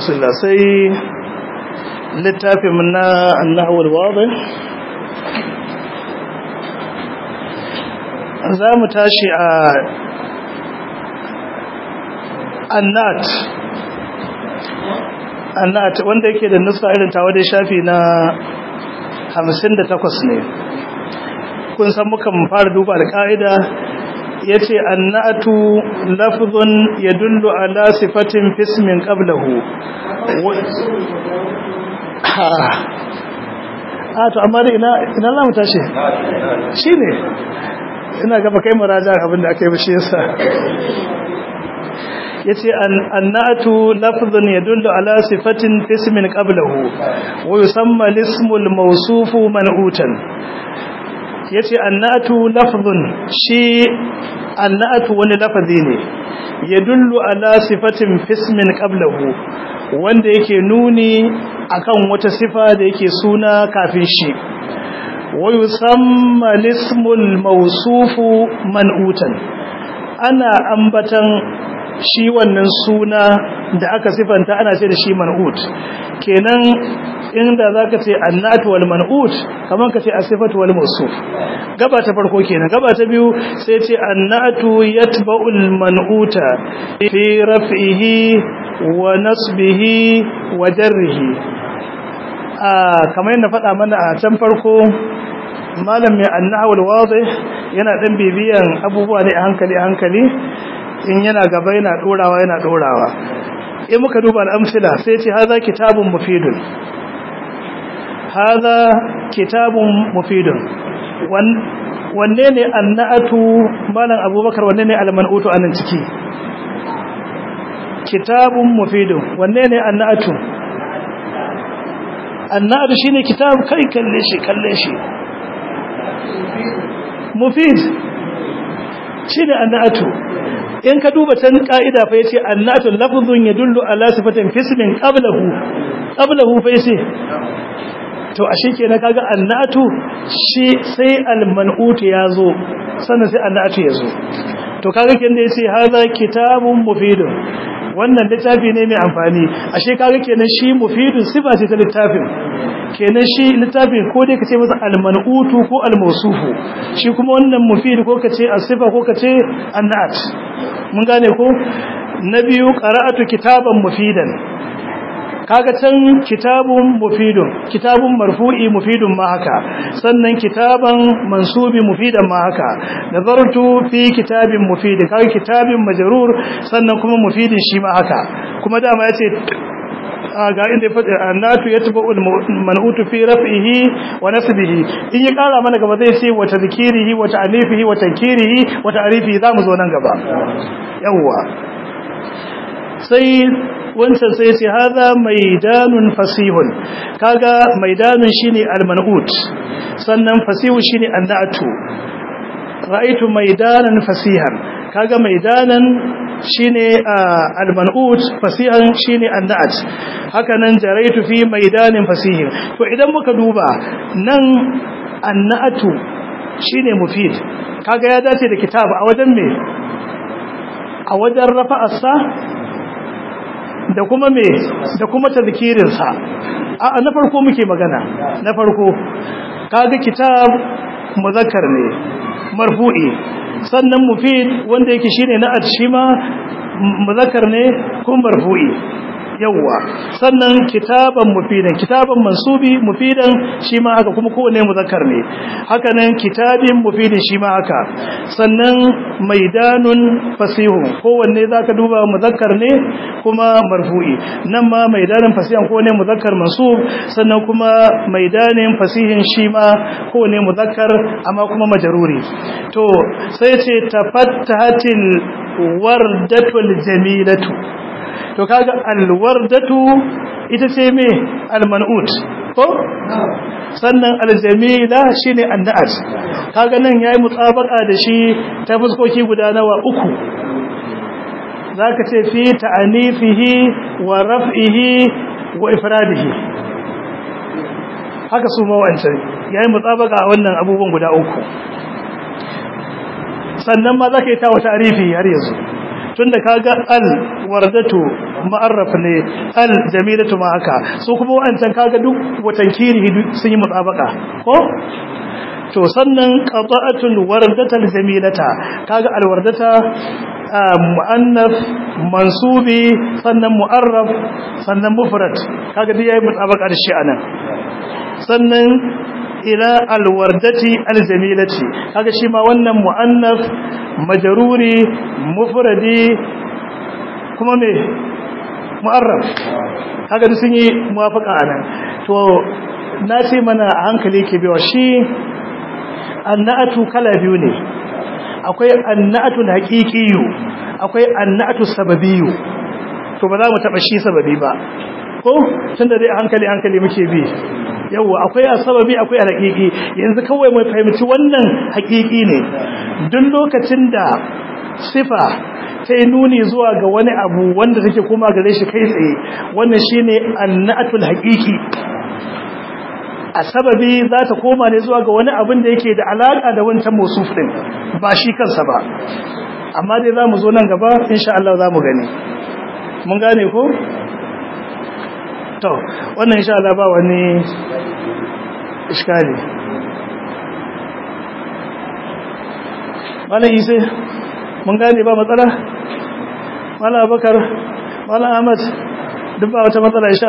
rasulullah sai littafin na annahawar wadda za mu tashi a annat annat wanda yake da nusa irin tawa da shafi na 58 ne kun san muka fara duba alƙa'ida ya ce annatu lafzun ya dullu ala sifatin fismin qablahu a to amma da ina ina za mu tashi shi ne ina gaba kai muraja abinda aka yi bashi yasa ya ce annatu lafzun ya dullu ala sifatin fismin qablahu wa yusamma lismul mawsufu man'utan ya ce annatu lafzun shi annatu wani lafazi ne ya dullu ala sifatin fismin qablahu wanda yake nuni akan wata sifa da yake suna kafin shi wa yusamma lismul mawsufu man'utan ana ambatan shi wannan suna da aka sifanta ana ce da shi man'ut kenan inda zaka ce annatu wal man'ut kaman ka ce asifatu wal mawsuf gaba ta farko kenan gaba ta biyu sai ce annatu yatba'ul man'uta fi raf'ihi wa nasbihi wa jarrihi a kamar yadda faɗa mana a can farko malam mai annahawul wadih yana dan bibiyan abubuwa ne a hankali a hankali in yana gaba yana dorawa yana dorawa in muka duba al'amsila sai ce haza kitabun mufidun haza kitabun mufidun wanne ne annatu malam abubakar wanne ne almanutu anan ciki kitabun mufidun wanne ne annatu annatu shine kitab kai kalle shi kalle shi mufid shine annatu in ka duba can ka'ida fa yace annatu lafzun yadullu ala sifatin fismin qablahu qablahu fa yace to ashe kenan kaga annatu shi sai alman'ut yazo sannan sai annatu yazo to kaga kin da yace hadha kitabun mufidun wannan littafi ne mai amfani ashe kaga kenan shi mufidun sifa ce ta littafin kenan shi littafin ko dai kace masa almanutu ko almawsufu shi kuma wannan mufid ko kace asifa ko kace annat mun gane ko na biyu qara'atu kitaban mufidan kaga can kitabun mufidun kitabun marfu'i mufidun ma haka sannan kitaban mansubi mufidan ma haka nazartu fi kitabin mufidin kaga kitabin majrur sannan kuma mufidin shi ma haka kuma dama yace ga inda ya faɗi annatu yatba'ul man'utu fi raf'ihi wa nasbihi in ya ƙara mana gaba zai ce wa tadhkirihi wa ta'nifihi wa tankirihi wa ta'rifihi zamu zo nan gaba yawwa sai wancan sai ce haza maidanun fasihun kaga maidanun shine alman'ut sannan fasihu shine annatu ra'aytu maidanan fasihan kaga maidanan shine alman'ut fasihan shine annat haka nan jaraitu fi maidanin fasihin to idan muka duba nan annatu shine mufid kaga ya dace da kitab a wajen me a wajen rafa'arsa da kuma me da kuma tazkirinsa a na farko muke magana na farko kaga kitab muzakkar ne marfu'i sannan mufid wanda yake shine na atshima muzakkar ne kuma marfu'i yawwa sannan kitaban mufidan kitaban mansubi mufidan shi ma haka kuma kowane muzakkar ne haka nan kitabin mufidin shi ma haka sannan maidanun fasihun kowanne zaka duba muzakkar ne kuma marfu'i nan ma maidanin fasihan kowanne muzakkar mansub sannan kuma maidanin fasihin shi ma kowanne muzakkar amma kuma majruri to sai ce tafattahatil wardatul jamilatu to kaga alwardatu ita ce me alman'ut ko sannan aljamila shine annat kaga nan yayi mutabaka da shi ta fuskoki guda nawa uku zaka ce fi ta'anifihi wa raf'ihi wa ifradihi haka su ma wancan yayi mutabaka a wannan abubuwan guda uku sannan ma zaka yi ta wata arifi har yanzu tunda kaga al wardatu mu'arraf ne al jamilatu ma haka so kuma wa'ancan kaga duk watan kiri sun yi mutabaka ko to sannan qata'atul wardatal jamilata kaga alwardata mu'annaf mansubi sannan mu'arraf sannan mufrad kaga dai yayi mutabaka da shi anan sannan ila alwardati aljamilati kaga shi ma wannan mu'annaf majruri mufradi kuma me mu'arraf kaga duk sun yi muwafaqa anan to na ce mana a hankali ke biyo shi annatu kala biyu ne akwai annatu haqiqiyu akwai annatu sababiyyu to ba za mu taba shi sababi ba ko tunda dai hankali hankali muke bi yawa akwai sababi akwai haqiqi yanzu kawai mu fahimci wannan haqiqi ne duk lokacin da sifa ta yi nuni zuwa ga wani abu wanda take koma gare shi kai tsaye wannan shine annatul haqiqi a sababi za ta koma ne zuwa ga wani abin da yake da alaka da wancan musuf din ba shi kansa ba amma dai za mu zo nan gaba insha Allah za mu gani mun gane ko to wannan insha Allah ba wani iskali malam ise mun gane ba matsala malam abakar malam ahmad duk ba wata matsala insha